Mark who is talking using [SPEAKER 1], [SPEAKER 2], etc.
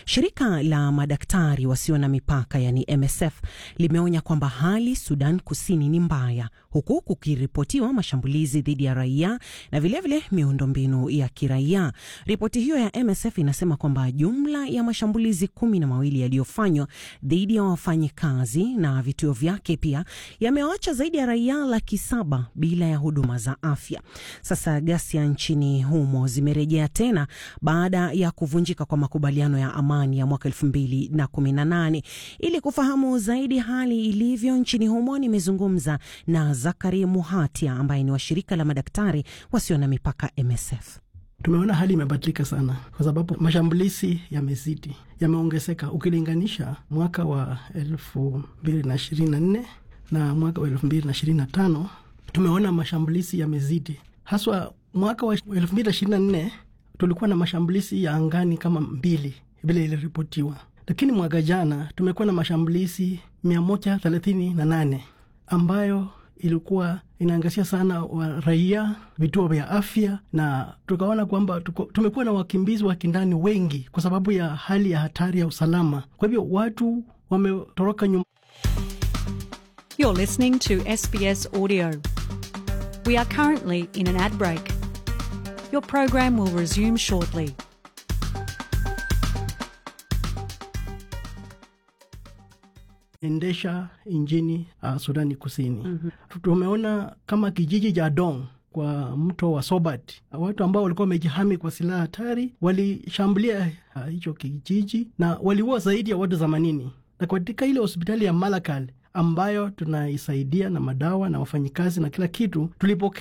[SPEAKER 1] Shirika la madaktari wasio na mipaka yani MSF limeonya kwamba hali Sudan Kusini ni mbaya, huku kukiripotiwa mashambulizi dhidi ya raia na vilevile miundombinu ya kiraia. Ripoti hiyo ya MSF inasema kwamba jumla ya mashambulizi kumi na mawili yaliyofanywa dhidi ya wafanyikazi na vituo vyake pia yamewacha zaidi ya raia laki saba bila ya huduma za afya. Sasa ghasia nchini humo zimerejea tena baada ya kuvunjika kwa makubaliano ya amani ya mwaka elfu mbili na kumi na nane. Ili kufahamu zaidi hali ilivyo nchini humo, nimezungumza na Zakari Muhatia ambaye ni wa shirika la madaktari wasio na mipaka MSF.
[SPEAKER 2] Tumeona hali imebadilika sana kwa sababu mashambulizi yamezidi, yameongezeka ukilinganisha mwaka wa elfu mbili na ishirini na nne na mwaka wa elfu mbili na ishirini na tano tumeona mashambulizi yamezidi, haswa mwaka wa elfu mbili na ishirini na nne tulikuwa na mashambulizi ya angani kama mbili vile iliripotiwa, lakini mwaka jana tumekuwa na mashambulizi mia moja thelathini na nane ambayo ilikuwa inaangazia sana wa raia, vituo vya afya, na tukaona kwamba tumekuwa na wakimbizi wa kindani wengi kwa sababu ya hali ya hatari ya usalama. Kwa hivyo watu wametoroka nyuma.
[SPEAKER 3] You're listening to SBS Audio. We are currently in an ad break. Your program will resume shortly.
[SPEAKER 2] endesha injini uh, Sudani Kusini. mm -hmm. Tumeona kama kijiji cha Dong kwa mto wa Sobat, watu ambao walikuwa wamejihami kwa silaha hatari walishambulia hicho uh, kijiji na waliua zaidi ya watu themanini, na katika ile hospitali ya Malakal ambayo tunaisaidia na madawa na wafanyikazi na kila kitu, tulipokea